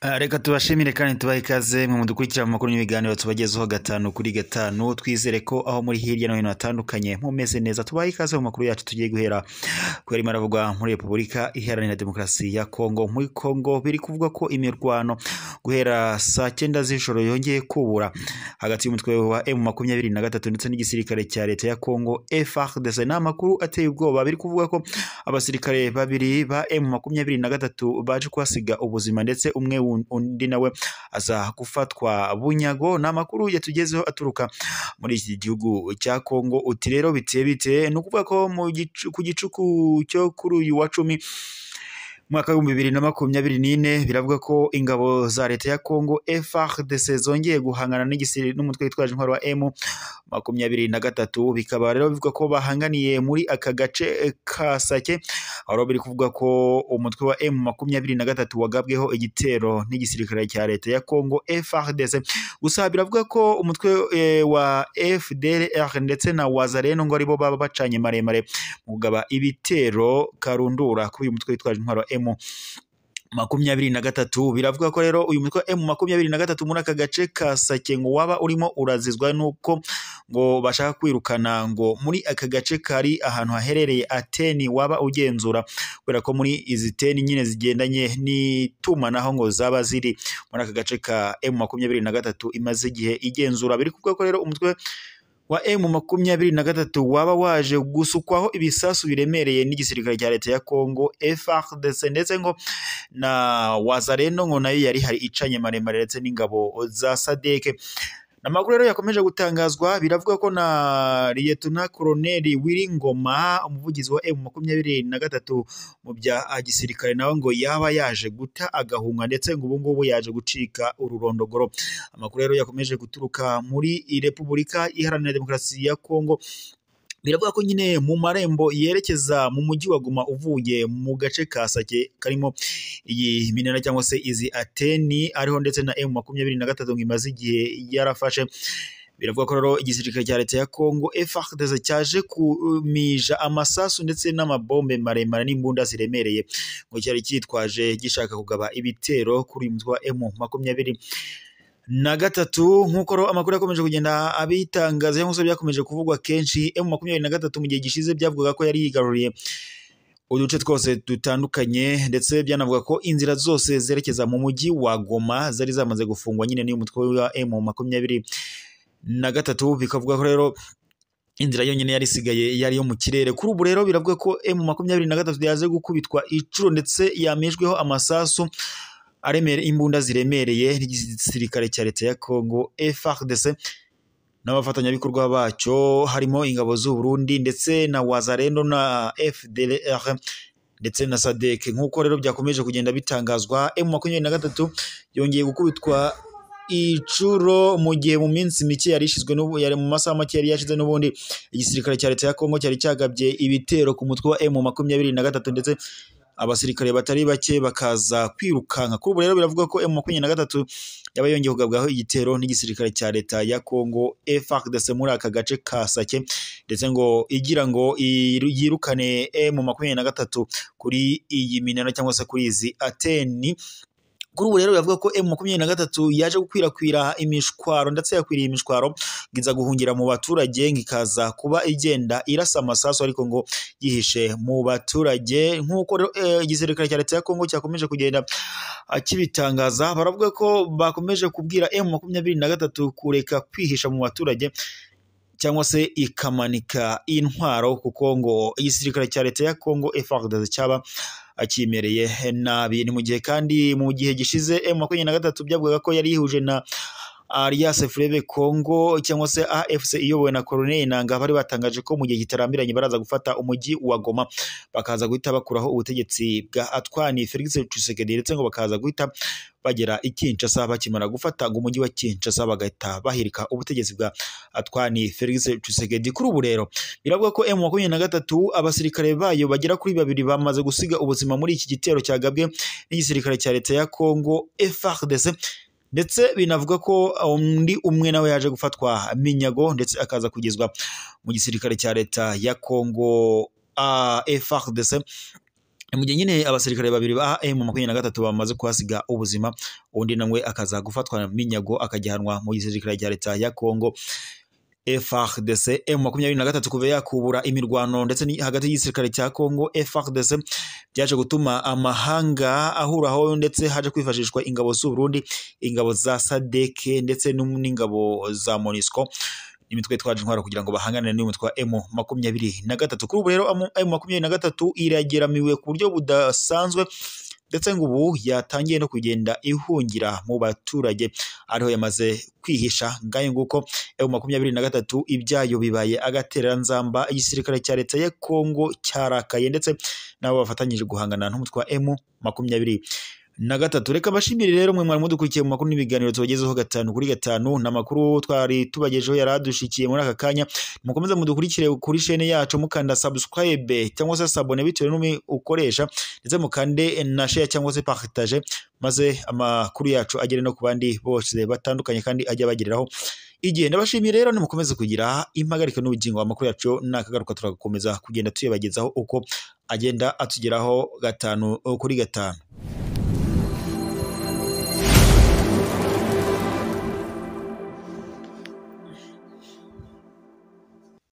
Ah, reka tubashimire kandi tubahe ikaze mu mudukurikira mu makuru n'ibiganiro tubagezeho gatanu kuri gatanu twizere ko aho muri hirya no hino hatandukanye mumeze neza tubahe ikaze mu makuru yacu tugiye guhera ku yarimo aravugwa muri repubulika iharanira demokarasi ya kongo muri kongo biri kuvuga ko imirwano guhera saa cyenda z'ijoro yongeye kubura hagati y'umutwe wa emu makumyabiri na gatatu ndetse n'igisirikare cya leta ya kongo FARDC ni amakuru ateye ubwoba biri kuvuga ko abasirikare babiri ba emu makumyabiri na gatatu baje kuhasiga ubuzima ndetse umwe un- undi nawe aza gufatwa bunyago ni amakuru yatugezeho aturuka muri iki gihugu cya kongo uti rero biteye bite ni ukuvuga ko mu gicu- ku gicuku cyo kuri uyu wa cumi mwaka w'ibihumbi bibiri na makumyabiri n'ine biravuga ko ingabo za leta ya kongo FARDC zongeye guhangana n'igisiri n'umutwe witwaje intwaro wa emu makumyabiri na gatatu bikaba rero bivuga ko bahanganiye muri aka gace eh, ka Sake aho biri kuvuga ko umutwe wa M makumyabiri na gatatu wagabweho igitero n'igisirikare cya leta ya Kongo FARDC gusa biravuga ko umutwe eh, wa FDLR ndetse na Wazalendo ngo aribo baba bacanye maremare mu kugaba ibitero karundura kuri uyu mutwe witwaje intwaro wa M makumyabiri na gatatu biravuga ko rero uyu mutwe emu makumyabiri na gatatu muri aka gace ka sake ngo waba urimo urazizwa nuko ngo bashaka kwirukana ngo muri aka gace kari ahantu haherereye ateni waba ugenzura kubera ko muri izi teni nyine zigendanye n'itumanaho ngo zaba ziri muri aka gace ka emu makumyabiri na gatatu imaze igihe igenzura biri kuvuga ko rero umutwe wa emu makumyabiri na gatatu waba waje gusukwaho ibisasu biremereye n'igisirikare cya leta ya kongo FARDC ndetse ngo na wazareno ngo nayo yari hari icanye maremare ndetse n'ingabo za sadeke amakuru rero yakomeje gutangazwa biravuga ko na liyetona koroneli wiringoma umuvugizi wa emu makumyabiri na gatatu mu bya gisirikare nawe ngo yaba yaje guta agahunga ndetse ngo ubu ngubu yaje gucika ururondogoro amakuru rero yakomeje guturuka muri repubulika iharanira demokarasi ya kongo biravuga ko nyine mu marembo yerekeza mu mujyi wa Goma uvuye mu gace ka Sake karimo iyi minara cyangwa se izi ateni ariho ndetse na M makumyabiri na gatatu ngo imaze igihe yarafashe biravuga ko rero igisirikare cya leta ya Kongo FARDC cyaje kumija amasasu ndetse n'amabombe maremare n'imbunda ziremereye ngo cyari cyitwaje gishaka kugaba ibitero kuri uyu mutwe wa M makumyabiri na gatatu nk'uko rero amakuru yakomeje kugenda abitangaza cyangwa se byakomeje kuvugwa kenshi emu makumyabiri na gatatu mu gihe gishize byavugaga ko yari yigaruriye uduce twose dutandukanye ndetse byanavuga ko inzira zose zerekeza mu mujyi wa Goma zari zamaze gufungwa nyine n'uyu mutwe wa emu makumyabiri na gatatu bikavuga ko rero inzira yonyine yari isigaye yari yo mu kirere kuri ubu rero biravuga ko emu makumyabiri na gatatu yaje gukubitwa inshuro ndetse yamejweho amasasu aremere imbunda ziremereye n'igisirikare cya leta ya Kongo FARDC n'abafatanyabikorwa bacyo harimo ingabo z'u Burundi ndetse na Wazalendo na FDLR ndetse na SADC nk'uko rero byakomeje kugenda bitangazwa M makumyabiri na gatatu yongeye gukubitwa icuro mu gihe mu minsi mike yari ishyizwe n'ubu yari mu masaha make yari yashize n'ubundi igisirikare cya leta ya Kongo cyari cyagabye ibitero ku mutwe wa M makumyabiri na gatatu ndetse abasirikare batari bake bakaza kwirukanka kuri ubu rero biravuga ko M makumyabiri na gatatu yaba yongeye kugabwaho igitero n'igisirikare cya leta ya Kongo FARDC muri aka gace ka Sake ndetse ngo igira ngo iru- yirukane M makumyabiri na gatatu kuri iyi minara cyangwa se kuri izi ateni kuri ubu rero biravuga ko M makumyabiri na gatatu yaje gukwirakwira imishwaro ndetse yakwiriye imishwaro ngo iza guhungira mu baturage ngo ikaza kuba igenda irasa amasasu ariko ngo yihishe mu baturage nk'uko rero, eh, igisirikare cya leta ya Kongo cyakomeje kugenda ah, kibitangaza baravuga ko bakomeje kubwira M makumyabiri na gatatu kureka kwihisha mu baturage cyangwa se ikamanika intwaro kuko ngo igisirikare cya leta ya Kongo FARDC cyaba akimereye nabi ni mu gihe kandi mu gihe gishize M makumyabiri na gatatu byavugaga ko yari yihuje na Alias Frebe Congo cyangwa se AFC iyobowe na Colonel Nanga bari batangaje ko mu gihe kitarambiranye baraza gufata umujyi wa Goma bakaza guhita bakuraho ubutegetsi bwa Atwani Felix Tshisekedi ndetse ngo bakaza guhita bagera i Kinshasa bakimara gufata ngo umujyi wa Kinshasa bagahita bahirika ubutegetsi bwa Atwani Felix Tshisekedi kuri ubu rero biravuga ko M makumyabiri na gatatu abasirikare bayo bagera kuri babiri bamaze gusiga ubuzima muri iki gitero cyagabwe n'igisirikare cya leta ya Congo FARDC ndetse binavuga ko undi umwe nawe yaje gufatwa minyago ndetse akaza kugezwa mu gisirikare cya leta ya Kongo ah, FARDC mu gihe nyine abasirikare babiri ba M makumyabiri na gatatu bamaze kuhasiga ubuzima undi nawe akaza gufatwa minyago akajyanwa mu gisirikare cya leta ya Kongo FARDC M makumyabiri na gatatu kuva yakubura imirwano ndetse ni hagati y'igisirikare cya Kongo FARDC byaje gutuma amahanga ahuraho ndetse haje kwifashishwa ingabo z'u Burundi ingabo za SADC ndetse n'ingabo za MONUSCO imitwe itwaje intwaro kugira ngo bahangane n'uyu mutwe wa M makumyabiri na gatatu kuri ubu rero M makumyabiri na gatatu irageramiwe ku buryo budasanzwe ndetse ngo ubu yatangiye no kugenda ihungira mu baturage ariho yamaze kwihisha ngayo nguko M makumyabiri na gatatu ibyayo bibaye agatereranzamba igisirikare cya leta ya Kongo cyarakaye ndetse nabo bafatanyije guhangana n'umutwe wa M makumyabiri na gatatu reka mbashimire rero mwe mwari mudukurikiye mu makuru n'ibiganiro tubagezeho gatanu kuri gatanu ni amakuru twari tubagejeho yari adushikiye muri aka kanya mukomeze mudukurikire kuri shene yacu mukanda subscribe cyangwa se sabone bitewe n'umwe ukoresha ndetse mukande na share cyangwa se partage maze amakuru yacu agere no ku bandi bose batandukanye kandi ajya bagereraho igihe ndabashimiye rero nimukomeze kugira impagarika n'ubugingo amakuru yacu nakagaruka turakomeza kugenda tuyabagezaho uko agenda atugeraho gatanu kuri gatanu